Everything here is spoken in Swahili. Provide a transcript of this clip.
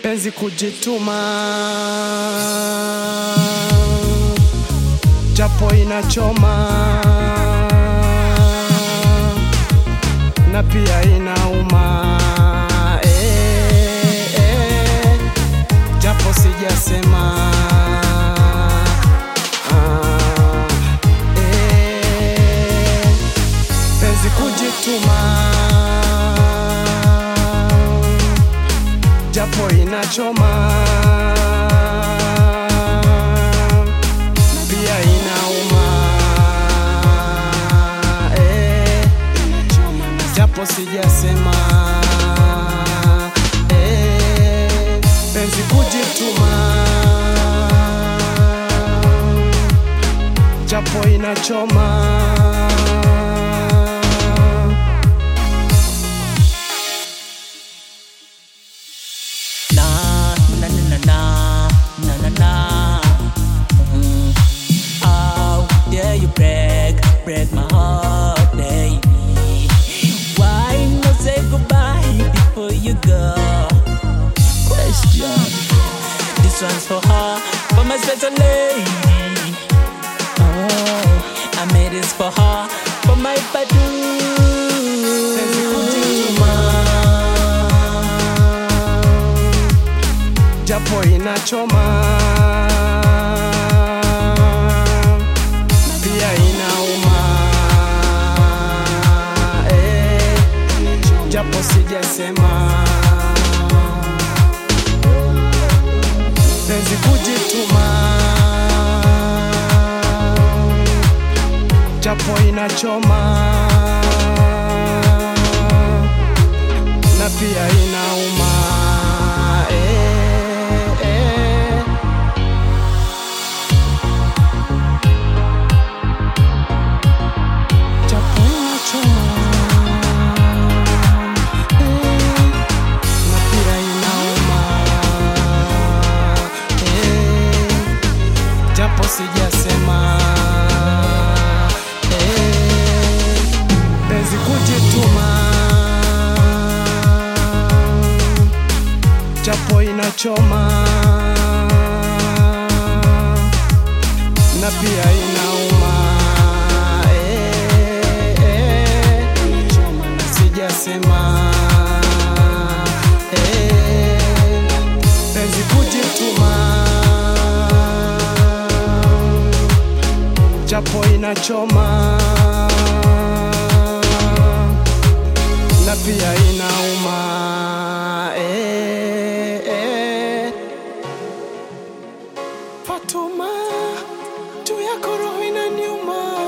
penzi kujituma, japo inachoma na pia inauma eh, eh, japo sijasema ah, eh, penzi kujituma japo inachoma pia inauma eh, japo sijasema eh, penzi kujituma japo inachoma Na na na na na na na na. Mm. How dare you break break my heart, baby? Why not say goodbye before you go? Question. This one's for her, for my special lady. Oh, I made this for her, for my penzi badu. kujituma japo inachoma pia inauma eh, japo sijasema penzi kujituma japo inachoma na pia inauma eh, eh. Japo inachoma eh, na pia inauma eh, japo sijasema eh, penzi kujituma japo inachoma na pia inauma eh, eh, sijasema eh, penzi kujituma japo inachoma na pia inauma eh, eh. Fatuma, juu yako roho inaniuma